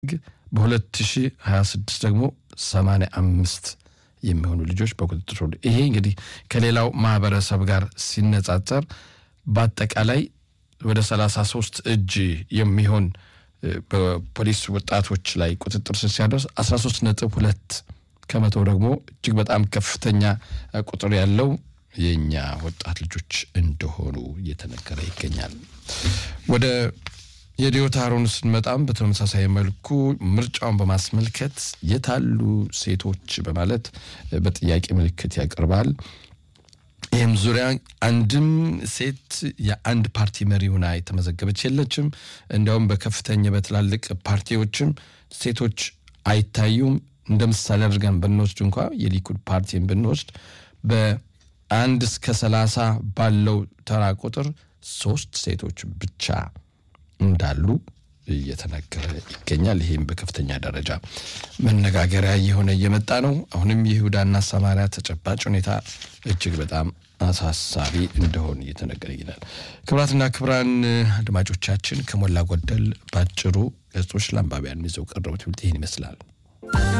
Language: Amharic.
በ2026 ደግሞ 85 የሚሆኑ ልጆች በቁጥጥር ስር ይሄ እንግዲህ ከሌላው ማህበረሰብ ጋር ሲነጻጸር በአጠቃላይ ወደ 33 እጅ የሚሆን በፖሊስ ወጣቶች ላይ ቁጥጥር ስር ሲያደርስ 13 ነጥብ ሁለት ከመቶ ደግሞ እጅግ በጣም ከፍተኛ ቁጥር ያለው የእኛ ወጣት ልጆች እንደሆኑ እየተነገረ ይገኛል። ወደ የዲዮታ አሮን ስንመጣም በተመሳሳይ መልኩ ምርጫውን በማስመልከት የታሉ ሴቶች በማለት በጥያቄ ምልክት ያቀርባል። ይህም ዙሪያ አንድም ሴት የአንድ ፓርቲ መሪ ሆና የተመዘገበች የለችም። እንዲያውም በከፍተኛ በትላልቅ ፓርቲዎችም ሴቶች አይታዩም። እንደ ምሳሌ አድርገን ብንወስድ እንኳ የሊኩድ ፓርቲን ብንወስድ በአንድ እስከ ሰላሳ ባለው ተራ ቁጥር ሶስት ሴቶች ብቻ እንዳሉ እየተነገረ ይገኛል። ይህም በከፍተኛ ደረጃ መነጋገሪያ እየሆነ እየመጣ ነው። አሁንም የይሁዳና ሰማሪያ ተጨባጭ ሁኔታ እጅግ በጣም አሳሳቢ እንደሆነ እየተነገረ ይገኛል። ክቡራትና ክቡራን አድማጮቻችን ከሞላ ጎደል ባጭሩ ገጾች ለአንባቢያን ይዘው ቀረቡት ይህን ይመስላል።